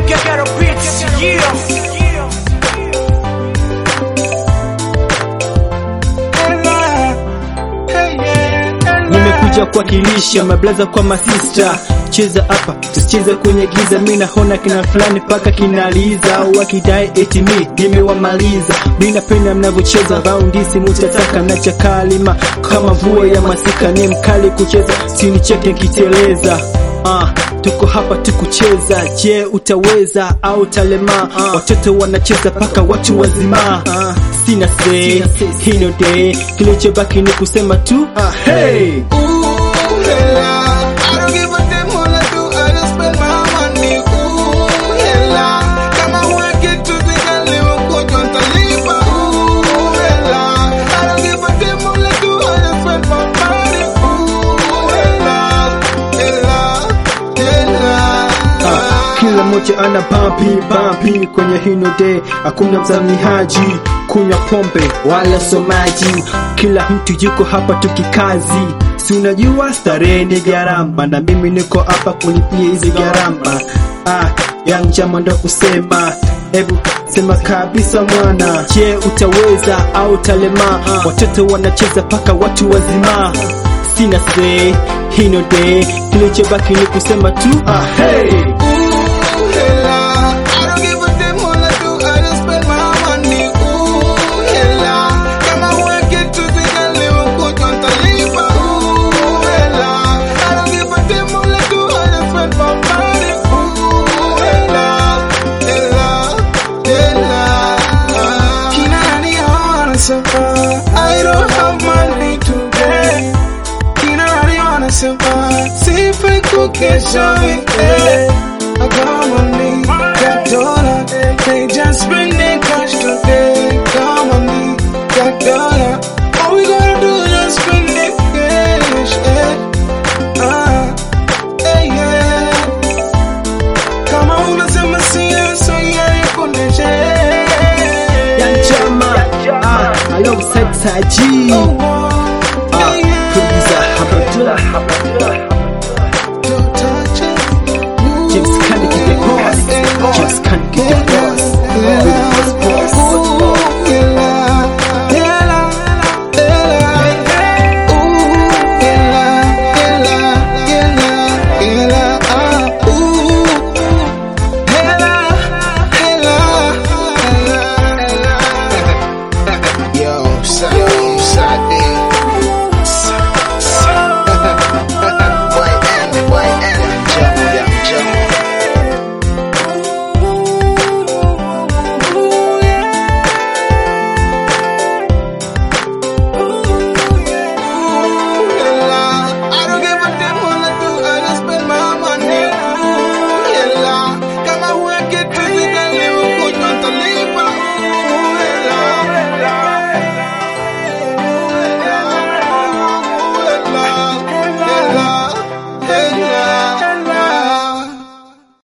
Ghetto Beats, yeah. nimekuja kuwakilisha mablaza kwa masista cheza hapa tusicheze kwenye giza mi naona kina fulani paka kinaliza wakidai eti mi nimewamaliza mi napenda mnavyocheza raundisi mutataka na chakalima kama mvua ya masika ni mkali kucheza sinicheke nkiteleza Ah, tuko hapa tukucheza je utaweza au talema watoto wanacheza paka watu wazima ah, sina say hino day kilichobaki ni kusema tu ah, hey Ah, kila mmoja ana pampi pampi kwenye hino day hakuna mzamihaji kunywa pombe wala somaji kila mtu yuko hapa tukikazi si unajua starehe ni gharama na mimi niko hapa kulipia hizi gharama ah, ya njama ndo kusema hebu sema kabisa mwana je utaweza au talema watoto wanacheza paka watu wazima sina say hino day kilichobaki ni kusema tu ah, hey. I don't have money today. Kina nani wanasema sifai kukesha weekend. I got money, got dollar, they just spending cash today. Got money, got dollar, all we gotta do is just spend it cash. eh. Ah, eh, yeah. Kama unasema siasa ya kundeshe. ya njama ah, alongside Taji Oh, oh, ah, yeah, yeah. producer Habadullah